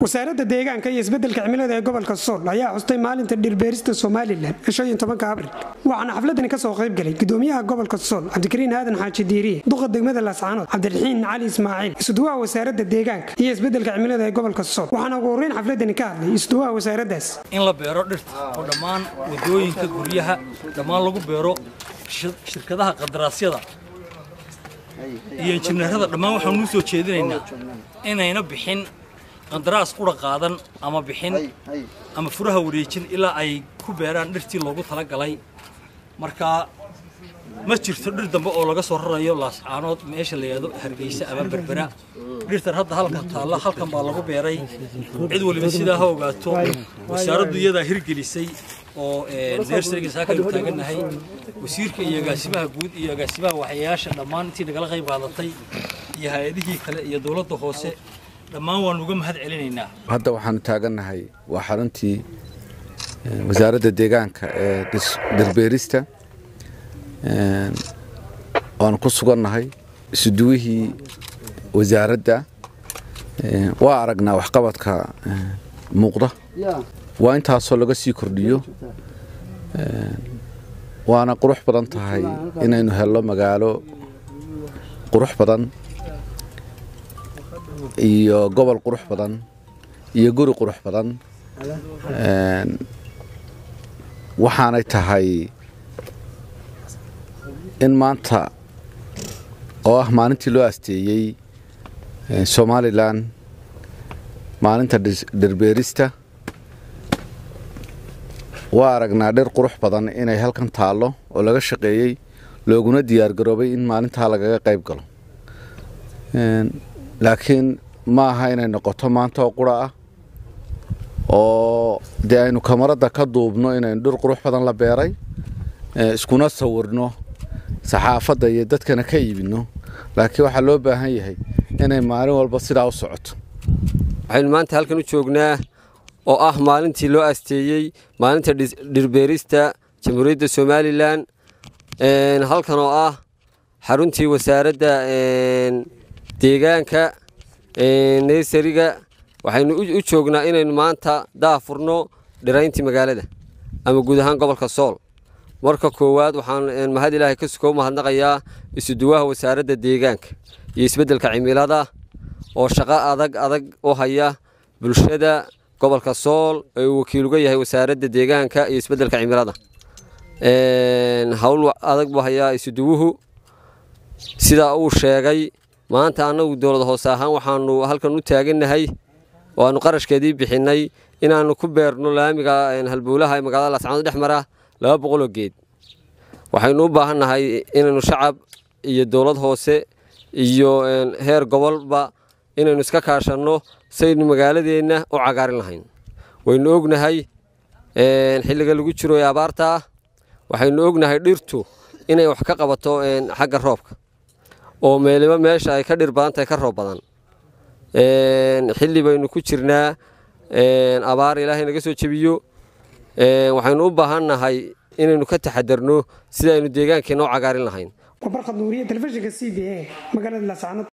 wasaaradda deegaanka iyo isbeddelka cimilada ee gobolka sool ayaa xustay maalinta dhirbeerista somalilan ee tobanka abril waxaana xafladani ka soo qayb galay gudoomiyaha gobolka sool cabdikariin aadan xaaji diiriye duqa degmada laascaanood cabdiraxiin cali ismaaciil isduwaha wasaaradda deegaanka iyo isbeddelka cimilada ee gobolka sool waxaana ugu horreyn xafladani ka hadlay isduwaha wasaaraddaas in la beero dhirta oo dhammaan wadooyinka guryaha dhammaan lagu beero shirkadaha qadaraasyada iyo injineerada dhammaan waxaan nuu soo jeedinaynaa inayna bixin qandaraas qura qaadan ama bixin ama furaha wareejin ilaa ay ku beeraan dhirtii loogu talagalay markaa ma jirto dhir dambe oo laga soo rarayo laascaanood meesha la yidhaahdo hargeysa ama berbera dhirtan hadda halkan taalla halkan baa lagu beeray cid waliba sidaa ha ogaato wasaaraddu iyadaa hirgelisay oo neersariga saakaynu taagannahay wasiirka iyo agaasimaha guud iyo agaasimaha waxyayaasha dhammaan intii nagala qayb qaadatay iyo hay-adihii kale iyo dowladda hoose dhammaan waanu uga mahad celinaynaa hadda waxaanu taagannahay waa xaruntii wasaaradda deegaanka ee dhirbeerista waanu ku sugannahay isuduwihii wasaaradda waa aragnaa waxqabadka muuqda waa intaasoo laga sii kordhiyo waana qurux badan tahay inaynu helno magaalo qurux badan iyo gobol qurux badan iyo guri qurux badan waxaanay tahay in maanta oo ah maalintii loo asteeyey somalilan maalinta dhirbeerista waa aragnaa dhir qurux badan inay halkan taallo oo laga shaqeeyey looguna diyaargaroobay in maalintaa lagaga qayb galo laakiin ma aha inay noqoto maanta oo qura ah oo dee aynu kamaradda ka duubno inaynu dhir qurux badan la beeray iskuna sawirno saxaafadda iyo dadkana ka iibinno laakiin waxaa loo baahan yahay inay maalin walba sidaa u socoto waxaynu maanta halkan u joognaa oo ah maalintii loo asteeyey maalinta dhirbeerista jamhuuriyadda somalilan halkan oo ah xaruntii wasaaradda deegaanka neysariga waxaynu u joognaa inaynu maanta daafurno dhirayntii magaalada ama guud ahaan gobolka sool marka koowaad waxaan mahad ilaahay ka suko mahadnaqayaa isuduwaha wasaaradda deegaanka iyo isbeddelka cimilada oo shaqo adag adag u haya bulshada gobolka sool ee uu wakiil uga yahay wasaaradda deegaanka iyo isbeddelka cimilada howl adag buu hayaa isuduwuhu sidaa uu sheegay maanta annagu dowlad hoose ahaan waxaanu halkan u taagannahay oo aanu qarashkeedii bixinnay inaannu ku beerno laamiga halbowlaha ee magaalada laascaanood dhex mara laba boqoloo geed waxaynu u baahannahay inaynu shacab iyo dowlad hoose iyo heer gobolba inaynu iska kaashanno saynu magaaladeenna u cagaarin lahayn waynu ognahay xilliga lagu jiro ee abaarta ah waxaynu ognahay dhirtu inay wax ka qabato xagga roobka oo meeliba meesha ay ka dhir badan tahay ka roob badan xilli baynu ku jirnaa abaar ilaahay naga soo jebiyo waxaynu u baahannahay inaynu ka taxadarno sida aynu deegaankeenna u cagaarin lahayn wabarkhad nuuriye telefishinka c b a magaalada laascaanood